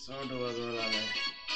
soo dhawaad walaalahay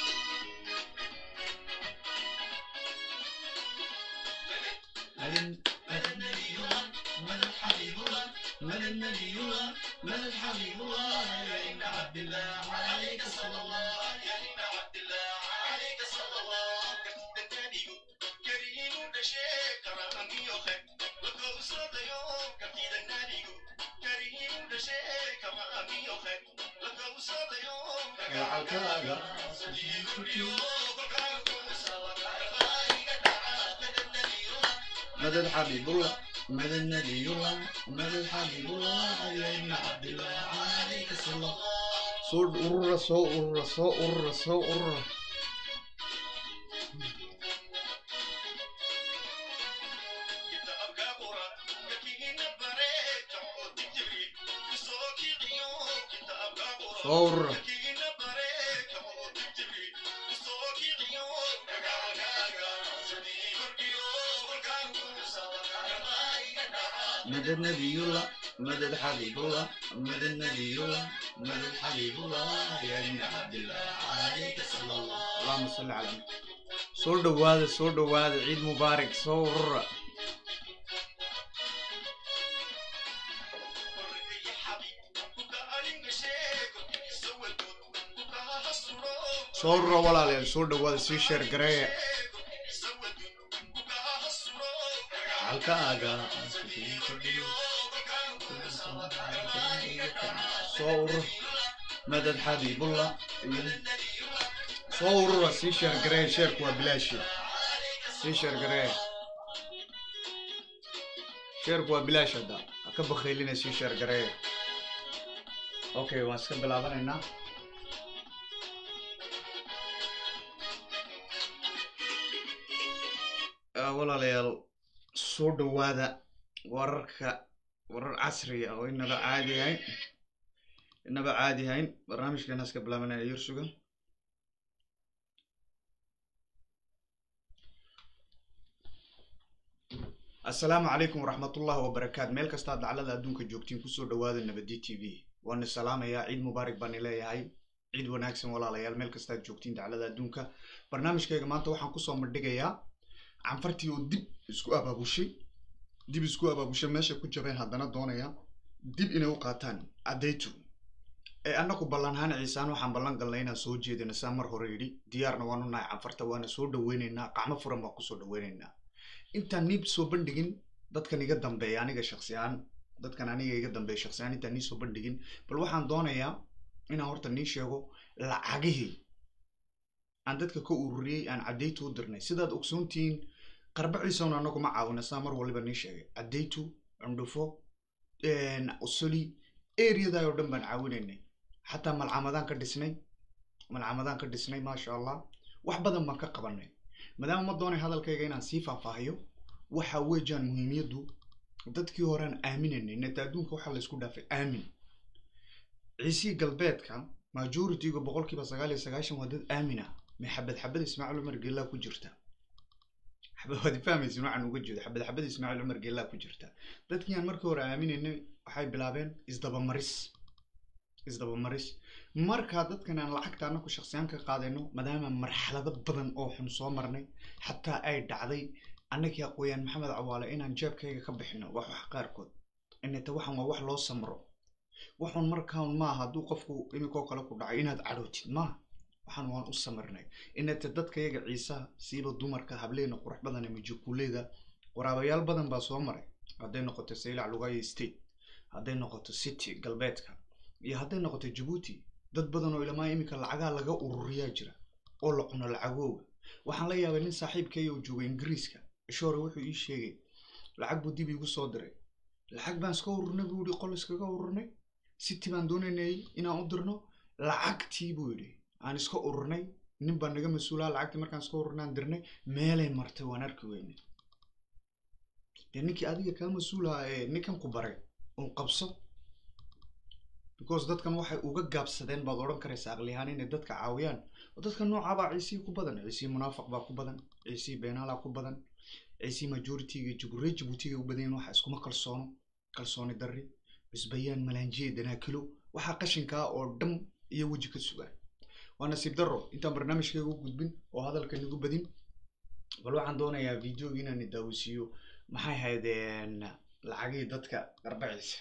مدد حبيب الله مدد نبي الله مدد حبيب الله علي بن عبد الله عليك الصلاة صور أرة صو أرة صو أرة صو أرة صور مدد نبي الله مدد حبيب الله مدد نبي الله مدد حبيب الله يا ابن عبد الله عليك صلى الله اللهم صل على النبي soo dhawaada soo dhawaada ciid mubaarak soo urura soo urura walaalayaal soo dhawaada sii sheer gareeya halkaaga soo urur madad xabiibullah soo urura sii sheer gareeya sheerku waa bilaashi sii sheer gareeya sheerku waa bilaash hadda ha ka bakhaylina sii sheer gareeya okay waan iska bilaabanaynaa walaalayaal soo dhawaada wararka warar casriya oo inaba caadi ahayn inaba caadi ahayn barnaamijkeena iska bilaabanaya yursuga assalaamu calaykum waraxmatullahi wabarakaatu meel kastaa daclada adduunka joogtiin kusoo dhawaada nabadi t v waana salaamayaa ciid mubaarak baani leeyahay ciid wanaagsan walaalayaal meel kastaad joogtiin daclada adduunka barnaamijkayga maanta waxaan kusoo madhigayaa canfartii oo dib isku abaabushay dib isku abaabushay meeshay ku jabeen haddana doonaya dib inay u qaataan addaytu ee annaku ballanhaan ciisaan waxaan ballan galnay inaan soo jeedina saa mar hore yidhi diyaarna waanu nahay canfarta waana soo dhaweynaynaa qacmo furan baan kusoo dhaweynaynaa intaan nii soo bandhigin dadkan iga dambeeya aniga shaksi ahaan dadkan aniga iga dambeeya shaksi ahaan intaan nii soo bandhigin bal waxaan doonayaa inaan horta nii sheego lacagihii aan dadka ka ururiyey aan caddaytu u dirnay sidaad ogsoontihiin qarbaciisawna anagu ma caawina saa mar waliba nii sheegay caddaytu cundhufo usuli areadaa oo dhan baan caawinaynay xataa malcamadaan ka dhisnay malcamadaan ka dhisnay maasha allah wax badan baan ka qabanay maadaama ma doonay hadalkayga inaan sii faahfaahiyo waxa weejaan muhiimiyaddu dadkii horean aaminaynay neta adduunka waxaa laysku dhaafay aamin ciisii galbeedka majorityga boqolkiiba sagaal iyo sagaashan waa dad aamin ah may xabad xabad ismaaciil cumar geellaa ku jirta waad fahmaysin waxaan uga jeedo xabad xabad ismaaciil cumar geellaa ku jirta dadkii aan markii hore aaminaynay waxay bilaabeen isdabamaris isdabamaris markaa dadkan aan lacagta anaku shaksiyaan ka qaadayno maadaama marxalado badan oo xun soo marnay xataa ay dhacday annagii aqooyaan maxamed cawaale inaan jeebkayga ka bixino wax wax qaarkood inata waxan waa wax loo samro waxun markaan maaha hadduu qofku iminkoo kale ku dhacay inaad cadhootid maaha waxaan waan u samirnay inata dadkayaga ciisaha siiba dumarka hableena qurux badan ee majukuuleyda waraabayaal badan baa soo maray hadday noqoto saylac lugayo state hadday noqoto city galbeedka iyo hadday noqoto jabuuti dad badan oo ilamaa iminka lacagaa laga ururiyaa jira oo la cuno lacagooga waxaan la yaabay nin saaxiibkaya oo jooga ingiriiska ishoore wuxuu ii sheegay lacag buu dib iigu soo diray lacag baan iska ururnay buu yihi qol iskaga ururnay city baan doonaynay inaan u dirno lacagtii buu yidhi aan iska ururnay nin baa naga mas-uulaha lacagtii markaan iska ururnay aan dirnay meelay martay waan arki weynay dee ninkii adiga kaa mas-uulaha ee ninkan ku baray uun qabso because dadkan waxay uga gaabsadeen baad odhan karaysa aqliyahaan inay dadka caawiyaan oo dadka noocaabaa ciisii ku badan ciisii munaafaq baa ku badan ciisii beenaalaa ku badan ciisii majoritiga juguree jabuutiga u badan waxa iskuma kalsoono kalsooni darri cusbayaan malaanjiye danaakilo waxaa qashinkaa oo dhan iyo weji ka sugaan waa nasiib darro intaan barnaamijkayga u gudbin oo hadalka nagu badin bal waxaan doonayaa videoga inaan daawisiiyo maxay haydeen lacagihii dadka qarbaciisa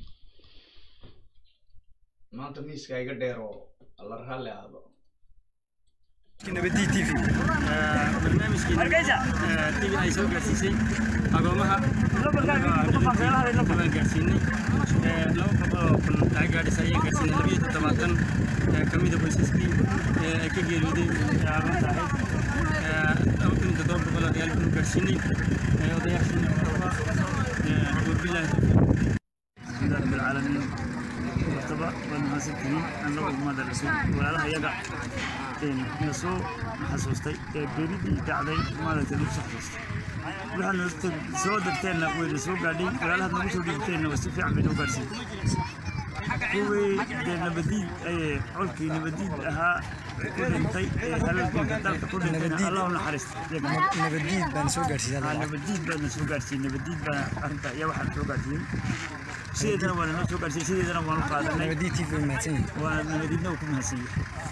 maanta miiska iga dheer oo alla raalli aado nabadi t v barnaamijkeena tv ay soo gaarsiisay agoomaha waan gaarsiinay laba boqol oo kun lacag gaadhis ayaan gaarsiinay labiyo toddobaatan kamida qoysaskii ay ka geeriyooday agoonta ahayd laba kun iyo toddoba boqol oo reyaal kun gaarsiinay odayaashiina wabilaahi alxamdulilah rabbi alcaalamiin martaba waad mahadsantihiin annagu ummadda rasuul walaalaha yaga na soo xasuustay ee beridii dhacday maaragtay nagu soo xasuustay waxaad soo darteenna wayna soo gaadhay walaalahaad nagu soo dhigteenna waa si fiican bay noo gaarsiin kuwii dee nabadiid ayee colkii nabadiid ahaa ku dhintay ee halganka dalka ku dhintayna allah u naxariista nabadiid baan soo gaarsiiyay nabadiid baadna soo gaarsiiyey nabadiid baan arrinta ayaa waxaan soo gaarsiiyey sideedana waa noo soo gaarsiiyey sideedana waan u qaadanay nabadiid tv mahadsan yihin waa nabadiidna uu ku mahadsiiyey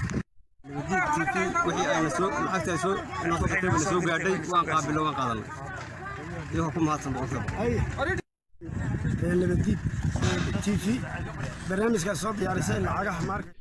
wixii ayna soo lacagta ay soo inoo soo qabtay bayna soo gaadhay waan qaabilno waan qaadanay iyagoo ku mahadsan boqolkiiba nabadiid t v barnaamijkaas soo diyaarisay lacagaha maarka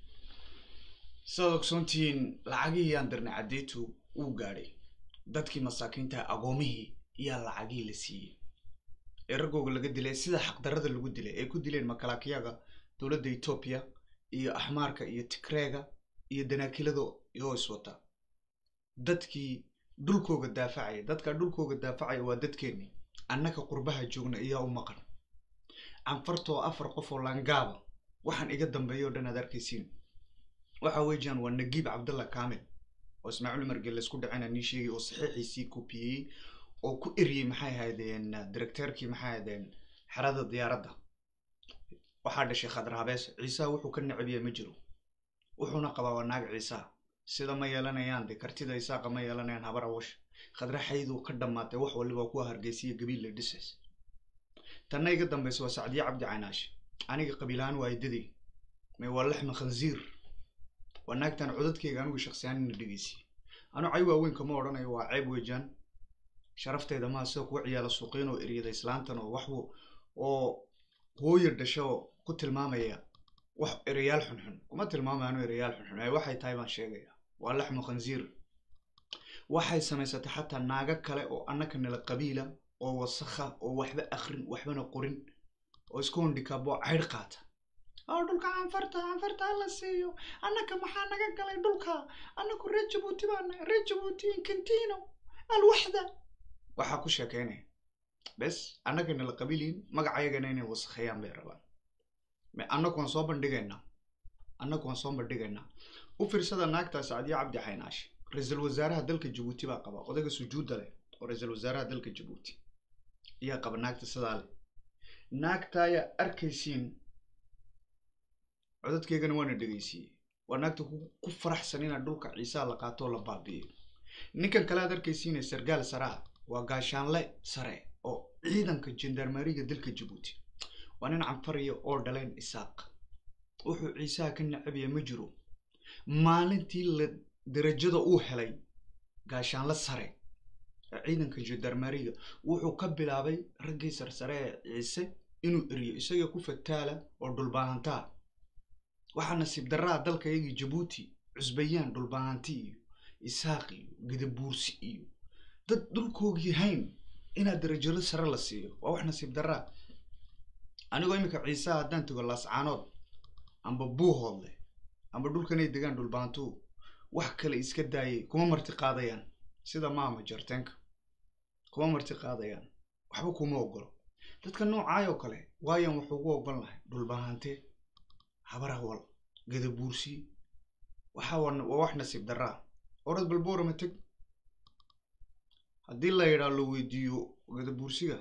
sidaad ogsoontihiin lacagihii aan dirnay caddeetu uu gaadhay dadkii masaakiinta agoomihii iyaa lacagihii la siiyey ee raggooga laga dilay sida xaqdarada lagu dilay ay ku dileen makalaakiyaga dowladda etoobiya iyo axmaarka iyo tigreega iyo danaakilada iyoo iswata dadkii dhulkooga daafacaya dadka dhulkooga daafacaya waa dadkeennii annaka qurbaha joogna iyaa u maqan canfartoo afar qof oo langaaba waxaan iga dambeeya o dhan aad arkaysiin waxa weeyaan waa nagiib cabdalla kaamil oo ismaaciil umar gelle isku dhacena nii sheegay oo saxiixiisii kopiyeyey oo ku eriyey maxay ahaydeen directeerkii maxay ahaydeen xerada diyaaradda waxaa dhashay khadraabees ciisaha wuxuu ka necbiya ma jiro wuxuuna qabaa waa naag ciisaa sida ma yeelanayaan de kartida isaaqa ma yeelanayaan habar awash khadra xayduu ka dhammaatay wax waliba kuwa hargeysiya gabiil la dhisas tanna iga dambaysa waa sacdiye cabdi caynaash aniga qabiilahaan waa idadii me waa laxma khanziir waa naagtan codadkeyga anigu shaksiyaanina dhegeysiye anu cay waaweyn kama odhanayo waa ceeb weejaan sharafteeda maa sida kuwa ciyaala suuqiin oo eryada islaantan oo wax oo hooya dhasho oo ku tilmaamaya wax erayaal xunxun kuma tilmaamaano erayaal xunxun ay waxay tahay baan sheegaya waa laxmu khanziir waxay samaysatay xataa naago kale oo annaka nala qabiila oo wasakha oo waxba akrin waxbana qorin oo isku hondhikaabo caydh qaata oo dhulka canfarta canfarta hala siiyo annaka maxaa naga galay dhulka annaku reer jabuuti baana reer jabuuti inkantino alwaxda waxaa ku sheekeynaya bes annaka nala qabiiliin magacayagana inay wasakheeyaan bay rabaan annagu waan soo bandhigaynaa annagu waan soo bandhigaynaa u fiirsada naagtaa sacdiye cabdi xaynaash ra-iisul wasaaraha dalka jabuuti baa qaba odayga sujuudda leh oo ra-iisul wasaaraha dalka jabuuti ayaa qaba naagta sidaa leh naagta ayaa arkaysiin codadkeygana waana dhegeysiiyey waa naagta ku faraxsan inaad dhulka ciisaa la qaato oo la baabi'iyo ninkan kale aad arkaysiine sargaal saraa waa gaashaanle sare oo ciidanka jendarmariga dalka jabuuti waa nin canfariya oo dhaleen isaaq wuxuu ciisaha ka nacabaya ma jiro maalintii la darajada uu helay gaashaanle sare ee ciidanka jendarmariga wuxuu ka bilaabay raggii sarsare ee ciise inuu eriyo isaga ku fataala oo dhulbaahantaa waxaa nasiib daraa dalka iyagii jabuuti cusbayaan dhulbaahanti iyo isaaq iyo gidabuursi iyo dad dhulkoogii hayn inaad darajado sare la siiyo waa wax nasiib daraa anigoo iminka ciisaha haddaan tego laascaanood amba buuhoodle amba dhulkanay degaan dhulbaantu wax kale iska daayay kuma marti qaadayaan sida maama jarteenka kuma marti qaadayaan waxba kuma ogolo dadka noocaayoo kale waayaan wax ugu ogol lahay dhulbaahante habarahwal gadabuursi waxa waa wax nasiib daraa orad balboorama teg haddii la yidhaa la weydiiyo gadabuursiga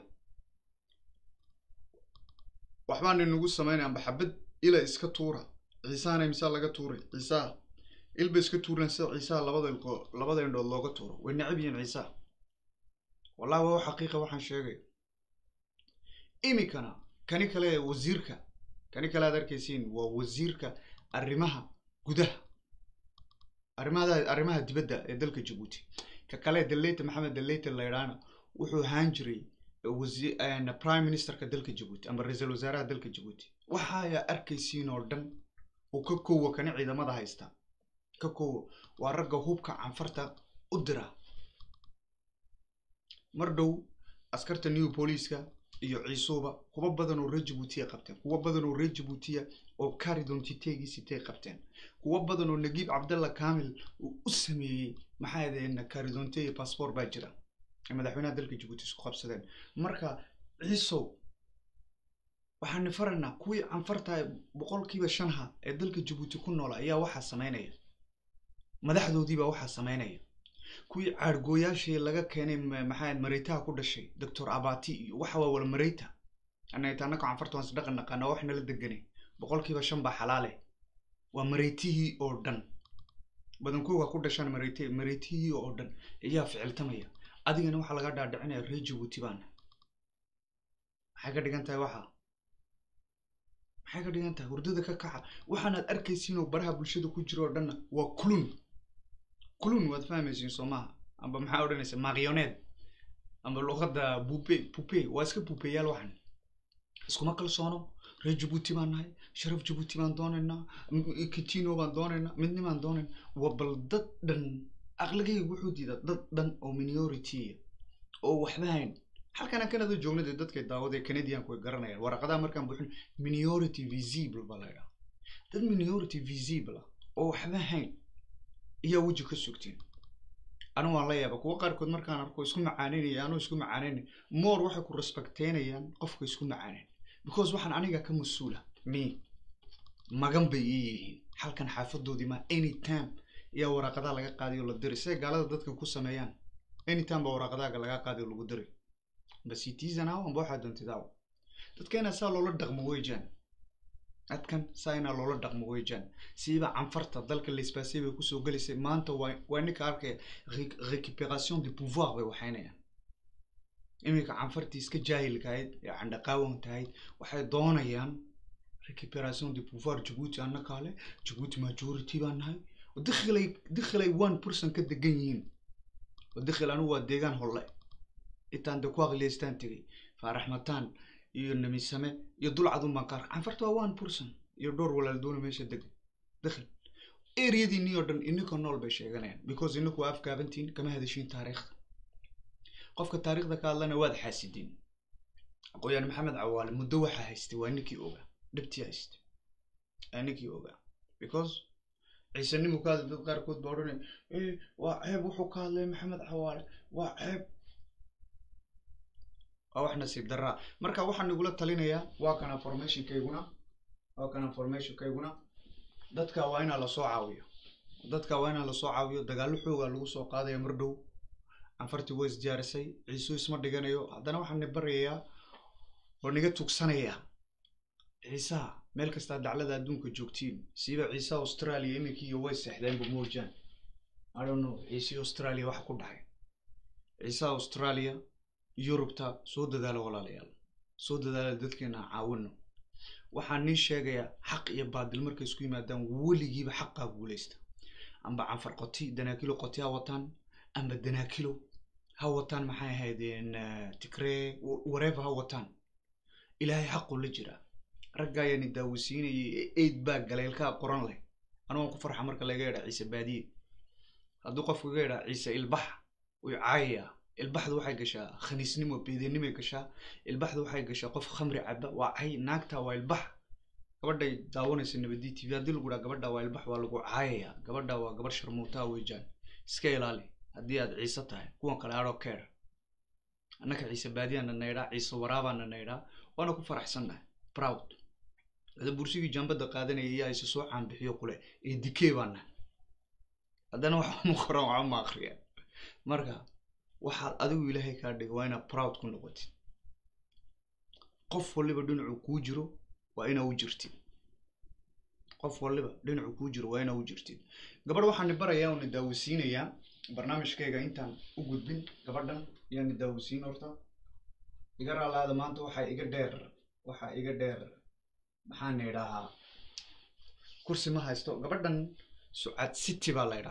waxbaan inagu samaynay amba xabad ila iska tuura ciisahana imsaa laga tuuray ciisaha ilba iska tuuran sida ciisaha labada ilko labada indhood looga tuuro way necab yihiin ciisaha wallahi waa xaqiiqa waxaan sheegay iminkana kani kale wasiirka kani kale aad arkaysiin waa wasiirka arrimaha gudaha arrimaha arrimaha dibadda ee dalka jabuuti ka kale daleyta maxamed daleyta laydhaana wuxuu ahaan jiray wasi- een, prime ministerka dalka jabuuti ama ra-iisul wasaaraha dalka jabuuti waxaaya arkaysiin oo dhan oo ka koowa kana ciidamada haysta ka koowa waa ragga hubka canfarta u dira mar dhow askarta new booliiska iyo ciisuuba kuwa badan oo reer jabuutiya qabteen kuwa badan oo reer jabuutiya oo caridontitegii qabteen kuwa badan oo nagiib cabdalla kamil uu u sameeyey maxaa yadeen caridonte iyo passport baa jira ay madaxweynaha dalka jabuuti isku qabsadeen marka ciisow waxaani faraynaa kuwii canfarta boqolkiiba shanha ee dalka jabuuti ku noola ayaa waxaa sameynaya madaxdoodiibaa waxaa sameynaya kuwii caargooyaashii laga keenay ma- maxaa mareytaha ku dhashay doctor abati iyo waxa waa wala mareyta anagta annaka canfarta waan isdhaqan naqaana wax nala deganay boqolkiiba shan baa xalaale waa mareytihii oo dhan badankooga ku dhashaan mareyte mareytihii oo dhan ayaa ficiltamaya adigana waxaa laga dhaadhicinaya reer jabuuti baana maxay ka dhigan tahay waxa maxay ka dhigan tahay hurdada ka kaca waxaanaad arkaysiin oo baraha bulshada ku jiro oo dhanna waa kulun kulun waad fahmaysiin soo maaha amba maxaa odhanaysa marioneed amba luqadda bupe pupe waa iska bupeyaal waxan iskuma kalsoono reer jabuuti baan nahay sharaf jabuuti baan doonaynaa m- kitino baan doonaynaa midnimaan doonayn waa bal dad dhan aqligayga wuxuu diidaa dad dhan oo minority oo waxba hayn halkana kanada joogna dee dadkay daawadee canadianku way garanayaan waraqadaha markaan buuxin minority visible baa la ydhaha dad minority visible ah oo waxba hayn ayaa weji ka sugteen anigu waan la yaaba kuwa qaarkood markaan arko isku macaanaynaya anuu isku macaanaynay more waxay ku respecteynayaan qofka isku macaaneyn because waxaan aniga ka mas-uula me magan bay ii yihiin halkan xaafadoodii ma anytime ayaa waraaqadaha laga qaadayo la diray siday gaalada dadkan ku sameeyaan anytime baa waraaqadaha laga qaadayo lagu diray amba citizen aw amba waxaa doontid aw dadkeena saa loola dhaqmo weejaan dadkan saa inaa loola dhaqmo weejaan siiba canfarta dalka laisbaasay bay kusoo gelaysay maanta waa waa ninka arkaya re- récupération de pouvoir bay waxaynayaan iminka canfartii iska jaahilkahayd ee candhaqaawan tahayd waxay doonayaan récupération de pouvoir jabuuti annakaale jabuuti majority baan nahay dikhilay dikhilay one person ka degan yihiin dikhil anigu waa deegaan holle intaan de ku aqliyaystaan tegay faaraxmataan iyo namisame iyo dulcadun baan qaar canfarta waa one person iyo dhowr walaal doona meesha degan dikhil areadiinii oo dhan ininka nool bay sheeganayaan because ininku waa afgaabantiin kama hadashiin taariikhda qofka taariikhda ka hadlana waad xaasideen aqooyaan maxamed cawaale muddo waxaa haystay waa ninkii ogaa dhibtii haystay waa ninkii ogaa because ciisanimu ka hadlay dad qaarkood baa odhanaya "Eh, waa ceeb wuxuu ka hadlay maxamed cawaale waa ceeb waa wax nasiib daraa marka waxaan igula talinayaa waa kana formationkayguna waa kana formationkayguna dadka waa inaa lasoo caawiyo dadka waa inaa lasoo caawiyo dagaallo xoogaa lagu soo qaadaya mar dhow canfartii waa isdiyaarisay ciisu isma dhiganayo haddana waxaan ni baryayaa oo niga tugsanayaa ciisaha meel kastaa daclada adduunka joogtiin siiba ciisaha australia iminkiiyo way seexdeenba moojaan i don't know ciisihii australia waxa ku dhacay ciisaha australia yurubta soo dadaalo walaalayaal soo dadaala dadkeena aan caawino waxaan nii sheegayaa xaq iyo baadil markay isku yimaadaan weligiiba xaqaa guulaysta amba canfar qoti danaakilo qoti ha wataan amba danaakilo ha wataan maxay ahaydeen tigree wareeva ha wataan ilaahay xaquu la jiraa ragga ayaani daawasiinayay ee eid baa galeylkaa qoran leh anugaan ku farxa marka laga yadhaa ciise baadiye hadduu qofku iga yadhaa ciise ilbax way caayayaa ilbaxdu waxay gashaa khaniisnimo beedenimay gashaa ilbaxdu waxay gashaa qof khamri caba waa cay naagta waa ilbax gabadhay daawanaysa nabadii tv haddii lagu dhaha gabadha waa ilbax waa lagu caayayaa gabadha waa gabar sharmuutaa weejaan iska ilaali haddii aad ciise tahay kuwan kale adho keer annaka ciise baadiyaana naydhaa ciise waraabaana naydhaa waana ku faraxsannahay proud hada bursigii jambada qaadanaya ayaa isa soo caanbixiyo kule ee dikee baana haddana waxa ma qoran waxa ma akriya marka waxaad adigu ilaahay kaa dhigay waa inaad proud ku noqotid qof waliba dhinacu kuu jiro waa inaa u jirtid qof waliba dhinacu kuu jiro waa inaa u jirtid gabadh waxaan ni barayaa oo ni daawasiinayaa barnaamijkayga intaan u gudbin gabadhan ayaa ni daawasiin horta iga raalaada maanta waxaa iga dheer waxaa iga dheer maxaan idhahaa kursi ma haysto gabadhan sucad city baa la ydhaha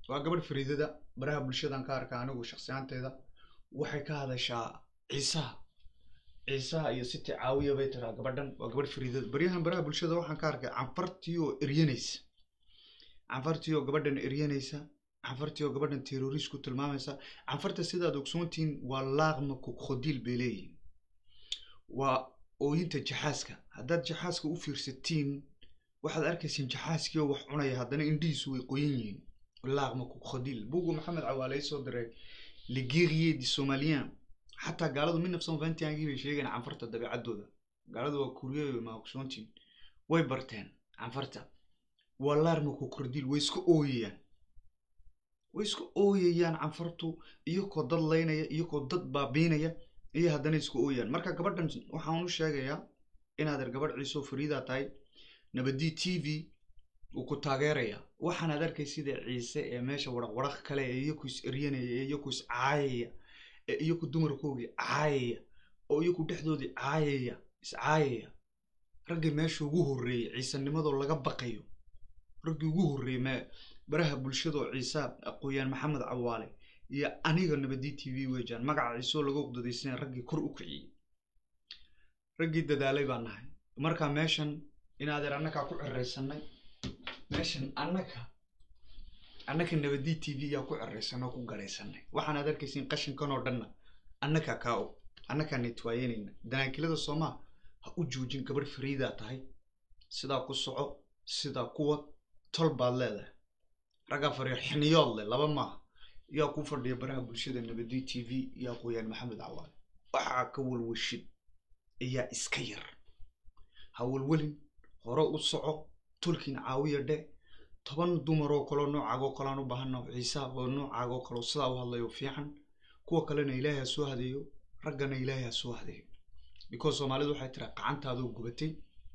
waa gabadh fariidada baraha bulshadan ka arka anigu shaksiyaanteeda waxay ka hadashaa ciisaha ciisaha iyo siti caawiya bay tiraa gabadhan waa gabadh fariidada baryahan baraha bulshada waxaan ka arkay canfartii oo eryanaysa canfartii oo gabadhan eryanaysa canfartii oo gabadhan terrorist ku tilmaamaysa canfarta sidaad ogsoontihiin waa laaqma kokhodiil bay leeyihin waa ooyinta jaxaaska haddaad jaxaaska u fiirsatiin waxaad arkayseen jaxaaskii oo wax cunaya haddana indhihiisu way qoyan yihiin laaqma kokhodiil bugu maxamed cawaale soo diray le guerrier du somalien xataa gaaladu mid nafsan vantiangii bay sheegeen canfarta dabeecaddooda gaaladu waa kuriyo ma ogsoontiin way barteen canfarta waa laarma kokhodiil way iska ooyayaan way iska ooyayaan canfartu iyakoo dad laynaya iyakoo dad baabiinaya iyo haddana iska ooyayaan marka gabadhan waxaan u sheegayaa inaadeer gabadh ciisoo fariidaa tahay nabadii t v uu ku taageeraya waxaanaad arkay sida ciise ee meesha waraq waraq kale ee iyaku is eryanaya ee iyaku is caayaya ee iyaku dumarkoogii caayaya oo iyaku dhexdoodii caayaya is caayaya raggii meesha ugu horreeyey ciisenimadoo laga baqayo raggii ugu horreeyey me baraha bulshadoo ciisa aqooyaan maxamed cawaale iyo aniga nabadii t v weejaan magaca ciisoo laga uqdadaysana raggii kor u kiciyey raggii dadaalay baan nahay marka meeshan inaadeer annakaa ku ciraysanay meeshan annaka annaka nabadii t v yaa ku ciraysanay oo ku garaysanay waxaanaad arkaysiin qashinkan oo dhanna annakaa kaa og annakaa netwaayenayna danaakilada soomaa ha u joojin gabadh fariidaa tahay sidaa ku soco sidaa kuwad tol baad leedahay raggaa fariir xiniyood leh laba maaha yaa ku fadhiya baraha bulshada nabadii t v iyo aqooyaan maxamed cawaale waxaa ka walwashid ayaa iska yar ha walwelin hore u soco tolkiin caawiya dhe toban dumaroo kaleo noocaagoo kalean u baahana ciisa oo noocaagoo kaleo sidaa u hadlayo fiican kuwa kalena ilaahay ha soo hadeeyo raggana ilaahay ha soo hadeeyo because soomaalidu waxay tiraa qacantaadoo gubatay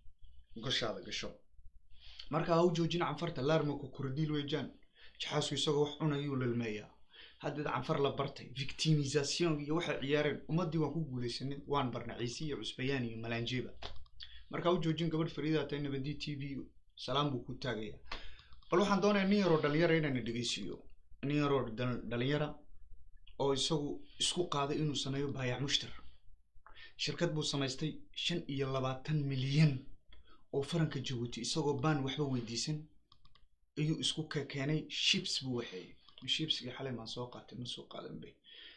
gashaada gasho marka ha u joojin canfarta laarmako kordiil weejaan jaxaasku isagoo wax cunayuu lalmeeyaa haddeed canfar la bartay victimisation iyo waxay ciyaareen ummaddii waan ku guulaysanay waan barna ciise iyo cusbayaan iyo malaanjeeba marka u joojin gabadh fariida tahay nabadii t v salaam buu ku taagayaa bal waxaan doonayaa nin yaroo dhalinyara inaan dhegeysiiyo nin yaroo dhalinyara oo isagu isku qaaday inuu sameeyo baayac mushtar shirkad buu samaystay shan iyo labaatan milyan oo faranka jabuuti isagoo baan waxba weydiisan ayuu isku keenay shibs buu waxeeyey shibsgii xalay maan soo qaatay ma soo qaadan bay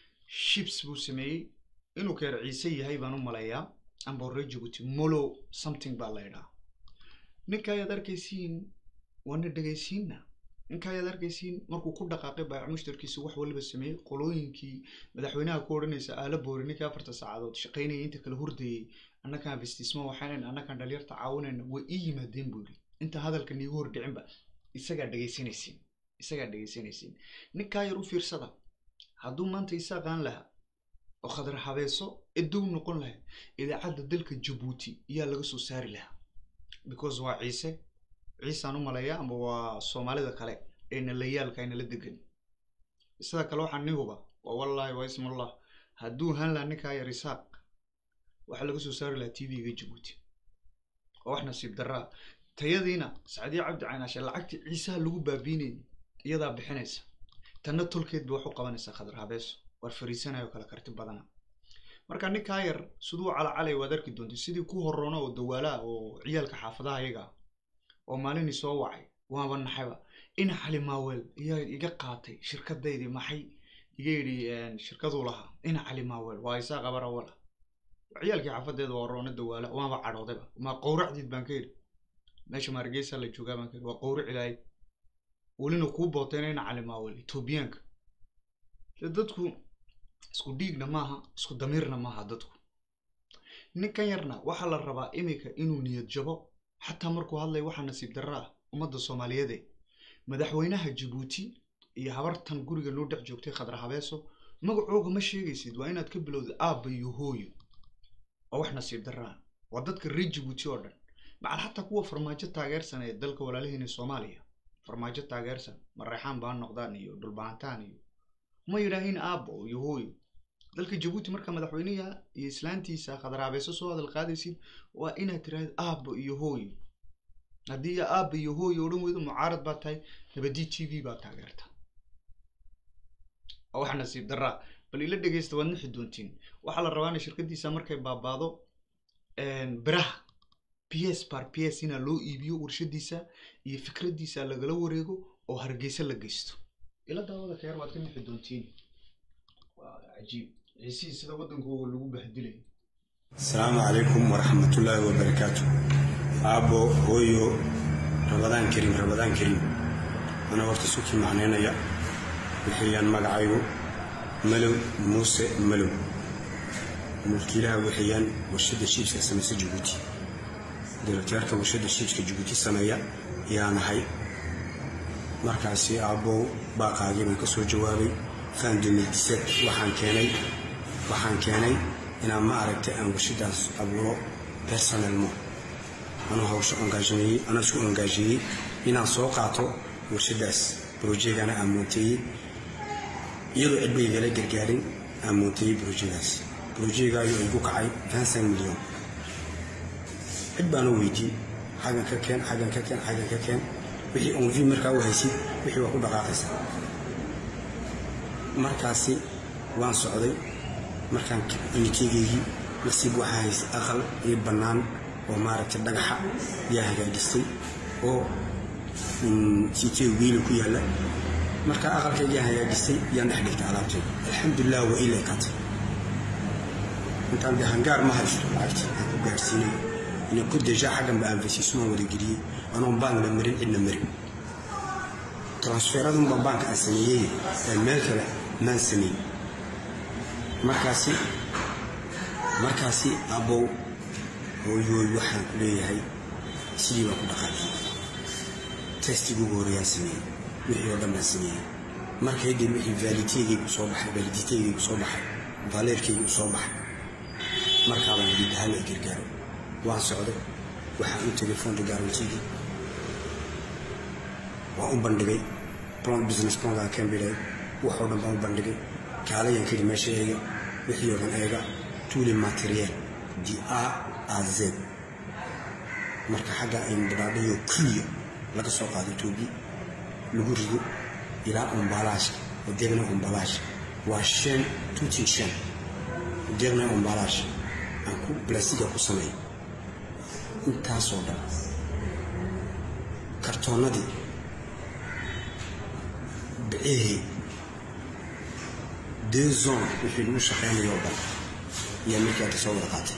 shibs buu sameeyey inuu keer ciise yahay baan u maleeyaa amba horey jabuuti molo something baa la ydhaa ninka ayaad arkaysiin waana dhegaysiinna ninka ayaad arkaysiin markuu ku dhaqaaqay baayac mushtarkiisa wax waliba sameeyey qolooyinkii madaxweynaha ku odhanaysa aala boori ninkii afarta saacadood shaqaynaya inta kala hurdayey annakaan vestismo waxaanan annakaan dhalinyarta caawinayna way ii yimaadeen buu yidhi inta hadalka niigu hordhicinba isagaa dhegaysanaysiin isagaa dhegaysanaysiin ninkaa yar u fiirsada hadduu maanta isaaqaan lahaa oo khadar habeeso edow noqon lahayd idaacadda dalka jabuuti ayaa laga soo saari lahaa because waa ciise ciisaan u maleeya ama waa soomaalida kale ee nalayaalka aynala degan sida kale waxaa nihuba waa wallaahi waa ismullah hadduu haan lahaa ninkaa yar isaaq waxaa laga soo saari lahaa t v-ga jabuuti oo wax nasiib daraa tayadiina sacdiya cabdi caynaashe lacagtii ciisaha lagu baabiinayay iyadaa bixinaysa tanna tolkeed ba wax u qabanaysaa khadar habeeso waar fariisanayo kala karti badana marka ninkaa yar siduu calacalay waad arki doontay sidii ku horoona oo dawaalaha oo ciyaalka xaafadaha iyaga oo maalinii soo wacay waaba naxayba ina xali maawel iyaa iga qaatay shirkadaydii maxay iga yidhi shirkaduu lahaa ina cali maawel waa isaa qabar awala ciyaalkii xaafadeeda waa horoona dawaala waaba cadhoodayba ma qowracdiid baan ka yidhi meesha maargeysa la joogaa baan ka yidhi waa qowric ilaahay welina kuu bootayna ina cali maawel etoobiyaanka dadku isku dhiigna maaha isku damiirna maaha dadku ninkan yarna waxaa la rabaa iminka inuu niyad jabo xataa markuu hadlay waxaa nasiib darra ah ummadda soomaaliyeede madaxweynaha jabuuti iyo habartan guriga noo dhex joogtay khadar habeeso magacooga ma sheegaysid waa inaad ka bilowda aabba iyo hooyo waa wax nasiib darra ah waa dadka reer jabuuti oo dhan macal xataa kuwa farmaajo taageersan ee dalka walaalaheena soomaaliya farmaajo taageersan mareexaan baan noqdaan iyo dhulbaantaan iyo ma yidhaahin aabbo iyo hooyo dalka jabuuti marka madaxweynaha iyo islaantiisa khadaraabeeso soo hadal qaadaysid waa inaad tiraahdo aabbo iyo hooyo haddii aabba iyo hooyo odhan weydo mucaarad baa tahay nabadii t v baa taageerta waa wax nasiib daraa bal ila dhegeysta waad nixi doontiin waxaa la rabaa in shirkadiisa markay baabaado biraha p s par p s inaa loo iibiyo warshadiisa iyo fikradiisa lagala wareego oo hargeysa la geysto ila daawada ka yar waad ka nixi doontiin waa cajiib ciisihii sida waddankooga lagu bahdilay asalaamu calaykum waraxmatullaahi wabarakaatu aabbo hooyo rabadaan kariim rabadaan kariim anaa horta sukii macnaynaya wixiyaan magacaygu malow muuse malow mulkiilaha wixiyaan warshadda shiibska samaysa jabuuti direkteerka warshadda shiibska jabuuti sameeya yaa nahay markaasi aabbow baaqaagii baan ka soo jawaabay fan waxaan keenay waxaan keenay inaan ma aragtay aan warshadaas abuuro personelmo anuu hawsho engaajimeeyey anaa isku engaajeeyey inaan soo qaato warshadaas brojegana aan moonteeyey iyadoo cidba igala gargaarin aan moonteeyey brojadaas brojegaayo igu kacay vinsan milyan cid baana weydiiyey xaggan ka keen xaggan ka keen xaggan ka keen wixii onvi markaa u haysid wixii waa ku dhaqaaqaysaa markaasi waan socday markaan unikeegeygii nasiib waxaa haysay aqal iyo bannaan oo maaragtay dhagaxa yaa hagaajistay oo sitee wiila ku yaalla markaa aqalkaygaan hagaajistay yaan dhex dhigtay alaabtayda alxamdulilah waa ila ekatay intaan dee hangaar ma haysto lacagti aan ku gaarsiinay ina ku deja xaggan ba anfasiisumaan wada geliyey anoon bankna marin cidna marin transferadunba baanka aan sameeyey ee meel kale maan sameyn markaasi markaasi abbow hooyooy waxaan ku leeyahay sidii baan ku dhaqaajiyey testigii ugu horreeyaan sameeyey wixii oo dhan baan sameeyey markay dib wixii vaaliteegaygu soo baxay vaaliditeegaygu soo baxay vaaleerkaygu soo baxay markaabaan yidhi dahal ay gargaaro waan socday waxaan u tegay fonda garantigii waan u bandhigay plan business plankaa cambridge waxoo dhan baan u bandhigay kaalayaan keli meesha eega wixii oo dhan eega tuuli materiel di a a z marka xagga aynu badhaadhayo kuliya laga soo qaado etoobiya lagu rido ilaa umbalaashka deegna umbalaasha waa shan tuutin shan deegna umbalaasha aan ku blasiga ku sameeyo intaasoo dhan kartoonnadii bicihii deux zone wixii lagu shaqaynayo oo dhan ayaa markii aada soo wada qaatay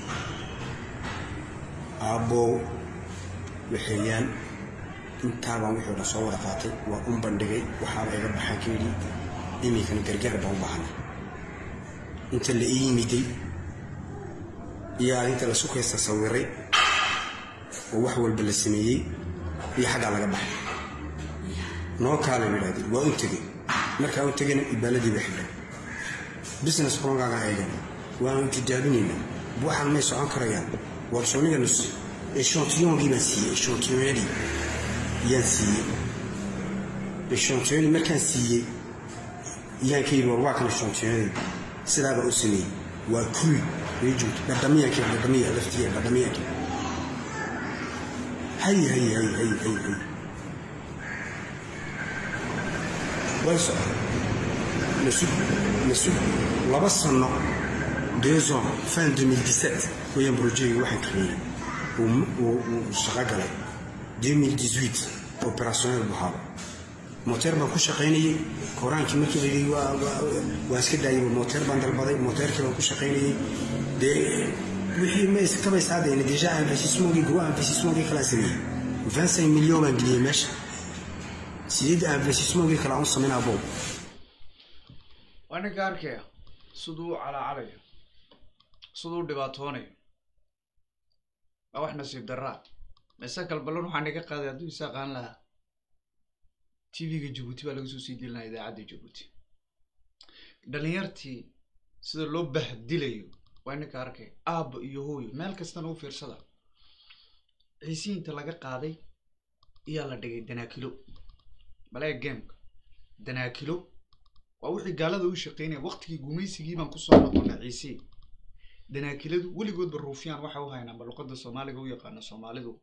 aabbow waxeeyaan intaabaan wixii o dhan soo wada qaatay waa un bandhigay waxaaba iga baxaan ka yidhi iminkana gargaar baan u baahana inta la ii yimiday iyo arinta la sukaysta sawiray oo wax walba la sameeyey iyo xaggaa laga baxay noo kaala yidhahdeen waa un tegey markaa un tegayna ibaaladii ba xidhay business plongaagaan eegana waanu tijaabinayna waxaan may socon karayaan warsoonigana eshantiyongii baan siiyey eshantiyonyadii yaan siiyey eshantiyonadii markaan siiyey yaan ka yidhi war waa kan eshantiyonadii sidaabaa u sameeyey waa kul rejuut dhadhamiyanka dhadhamiya laftiya dhadhamiyanka hay hay hay hay hay hay way socda nasug nasug laba sano deux ans fin 2017 wayaan brojegi waxaan kareeyey uu shaqo galay 2018 opérationnel buu haaba moteer baan ku shaqaynayey koraankii markii la yidhi waa iska daayay moteer baan dalbaday moteerkii baan ku shaqaynayey dee wixii ma iskabaysaadayna deja investissement gros investissement kala sameeyey 25 milyan baan geliyey meesha sideed investissement kala aan sameynaa boob waa ninka arkaya siduu u calaacalayo siduu u dhibaatoonayo waa wax nasiib daraa mise kalbalon waxaa naga qaaday hadduu isa aqaan lahaa tv-ga jabuuti baa laga soo sii dilinaya idaacadda jabuuti dhalinyartii sida loo bahdilayo waa ninka arkay aabba iyo hooyo meel kastana u fiirsada ciisiinta laga qaaday ayaa la dhigay danaakilo balee gameka danaakilo waa wixii gaalada u shaqeynaya waqtigii gumaysigii baan kusoo noqonay ciisii danaakiladu weligoodba ruufyaan waxa u haynaa ba luqada soomaaliga u yaqaano soomaalidu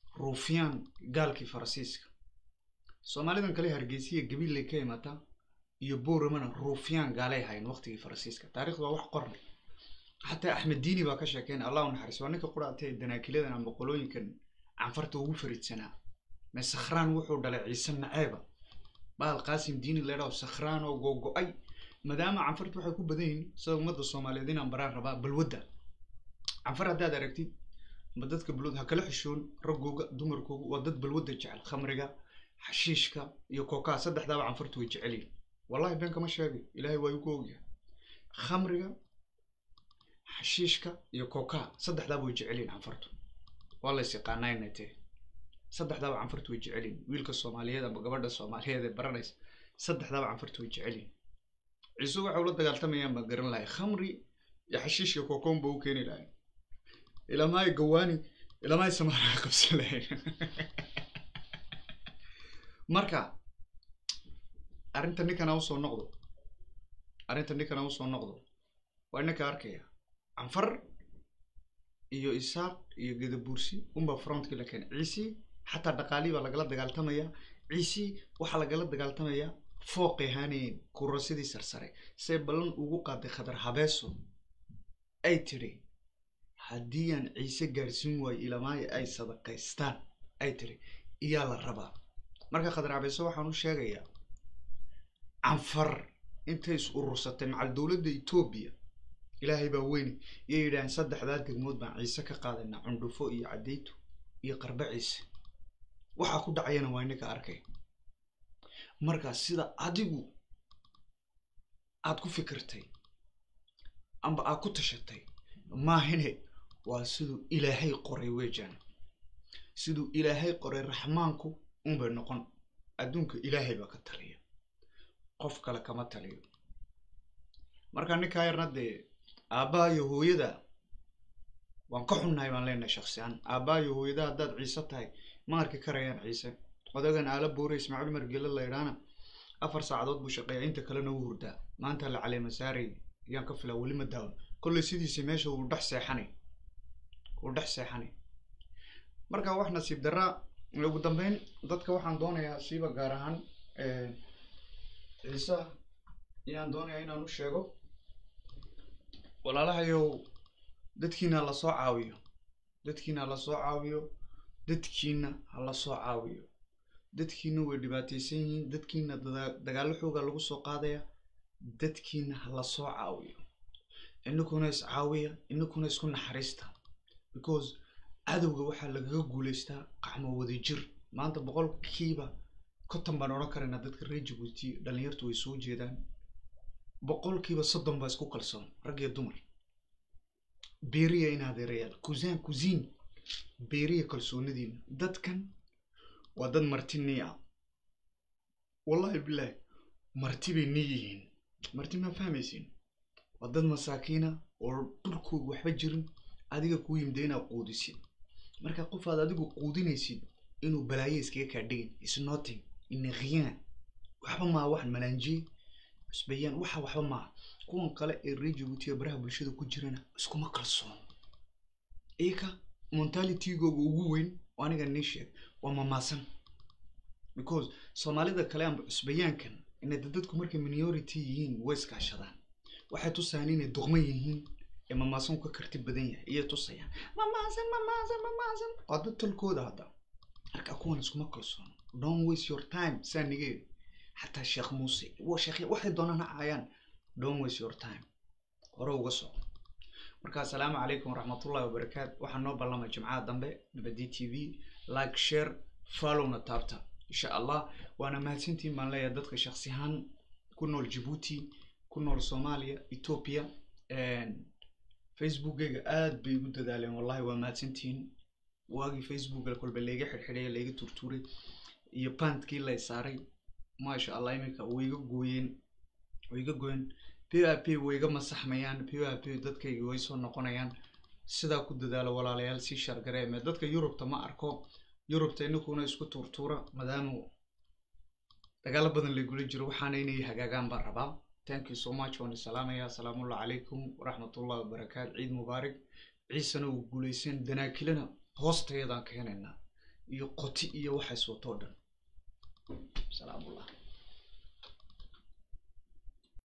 ruufyaan gaalkii faransiiska soomaalidan kale hargeysiya gabiillay ka imataa iyo booramana ruufyaan gaalay hayn waqtigii faransiiska taarikhda waa wax qorna xataa axmed diini baa ka sheekeyn allah u naxariis waa ninka quraatee danaakiladan ama qolooyinkan canfarta ugu faridsanaa me sakhraan wuxuu dhalay ciise naceeba bahal qaasim diini leedhaho sakhraan oo googo-ay maadaama canfarta waxay ku badan yihiin sida ummadda soomaaliyeed inaan baraan rabaa balwadda canfar haddaad aragtid ma dadka balwad ha kala xishoon raggooga dumarkooga waa dad balwadda jecel khamriga xashiishka iyo kookaa saddexdaaba canfartu way jecel yihin wallahi been kama sheegay ilaahay waa igu ogyahay khamriga xashiishka iyo kookaa saddexdaaba way jecel yihin canfartu waa la is yaqaanaynay tee saddexdaaba canfartu way jecel yihin wiilka soomaaliyeed ama gabadha soomaaliyeed ee baranaysa saddexdaaba canfartu way jecel yihin ciise waxay ula dagaaltamayaan baan garan lahay khamri iyo xashiishka kookoon ba u keeni lahay ilamaay gawaani ilamaay samaaraha qabsan lahayn marka arrinta ninkana usoo noqdo arrinta ninkana usoo noqdo waa ninka arkaya canfar iyo isaaq iyo gedabuursi unbaa frontkii la keenay ciisi xataa dhaqaalii baa lagala dagaaltamaya ciisi waxaa lagala dagaaltamaya fooqay haanayeen kurasidii sarsare see ballan ugu qaaday khadar habeeso ay tidhi haddii aan ciise gaarsiin waayo ilamaayo ay sadaqaystaan ay tidhi iyaa la rabaa marka khadar habeeso waxaan u sheegayaa canfar intay is urursatay macal dowladda etoobiya ilaahay baa weyne iyay yidhaaheen saddexdaa degmood baan ciise ka qaadanaa cundhufo iyo caddaytu iyo qarbe ciise waxaa ku dhacayana waa ininka arkay marka sida adigu aad ku fikirtay amba aad ku tashatay maahine waa siduu ilaahay qoray weejaan siduu ilaahay qoray raxmaanku unbay noqon adduunka ilaahay baa ka taliya qof kale kama taliyo marka ninkaa yarna dee aabbaha iyo hooyada waan ka xunnahay baan leenahay shaksiyan aabbaha iyo hooyada haddaad ciise tahay ma arki karayaan ciise odagan aala boore ismaaciil margele la idhaana afar saacadood buu shaqeeya inta kalena u hurdaa maanta la caleema saaray ayaan ka filaa weli ma daawan kolley sidiisi meesha wuu dhex seexanay wuu dhex seexanay marka wax nasiib daraa ugu dambeyn dadka waxaan doonayaa siiba gaar ahaan ciise ayaan doonayaa inaan u sheego walaalahayow dadkiina ha lasoo caawiyo dadkiina ha lasoo caawiyo dadkiina ha lasoo caawiyo dadkiina way dhibaataysan yihiin dadkiina dagaallo xooga lagu soo qaadaya dadkiina ha lasoo caawiyo inakuna is caawiya inakuna isku naxariista because cadowga waxaa lagaga guulaystaa qacmo wadajir maanta boqolkiiba konton baan odhan karaynaa dadka reer jabuuti dhalinyartu way soo jeedaan boqolkiiba soddon baa isku kalsoon rag iyo dumar beeriya in adeerayaal kusaan kusiin beeriya kalsoonidiina dadkan waa dad marti nii ah wallahi bilaahi marti bay nii yihiin marti maa fahmaysiin waa dad masaakiina oo dhulkooga waxba jirin adiga kuu yimida inaad quudisid marka qof aad adigu quudinaysid inuu balaayo iskaga kaa dhigin isnoting inaqiyaan waxba maa wax malaanjiye cusbayaan waxa waxba maaha kuwan kale ee reer jabuutiga baraha bulshada ku jirana iskuma kalsoon iyaka mentalitigooga ugu weyn oo aniga nii sheeg waa mamaasan because soomaalida kale amba cusbayaankan inay dadku markay minority yihiin way iskaashadaan waxay tusayaan inay duqma yihiin ee mamaasan ka karti badan yahay iyay tusayaan mamaasan mamaasan mamaasan waa dad tolkooda hadda marka kuwan iskuma kalsoon don't waste your time saa nigeeri xataa sheekh muuse waxay doonaan ha caayaan don't waste your time hore uga soco marka asalaamu calaykum waraxmatullahi wabarakaatu waxaa noo ballamay jimcaha dambe nabadi t v like share followna taabta insha allah waana mahadsantiin baan leeyahay dadka shaksi ahaan ku nool jabuuti ku nool soomaaliya ethiopia facebookgayga aad bay igu dadaaleen wallahi waa mahadsantihiin waagii facebooka kolba layga xirxidhay layga turtuuray iyo bantkii lay saaray maasha allah iminka wayga gooyeen wayga gooyeen p i p wayga masaxmayaan p i p dadkayga way soo noqonayaan sidaa ku dadaalo walaalayaal sii shargareeme dadka yurubta ma arko yurubta inakuna isku tuurtuura maadaama dagaalo badan laygula jiro waxaana inay hagaagaan baan rabaa thank you so much waan isalaamaya asalaamuallah calaykum waraxmatullahi wabarakaatu ciid mubaarak ciisana uu guulaysan danaakilana hoostayadaan keenaynaa iyo qoti iyo waxays watoo dhan salaamullah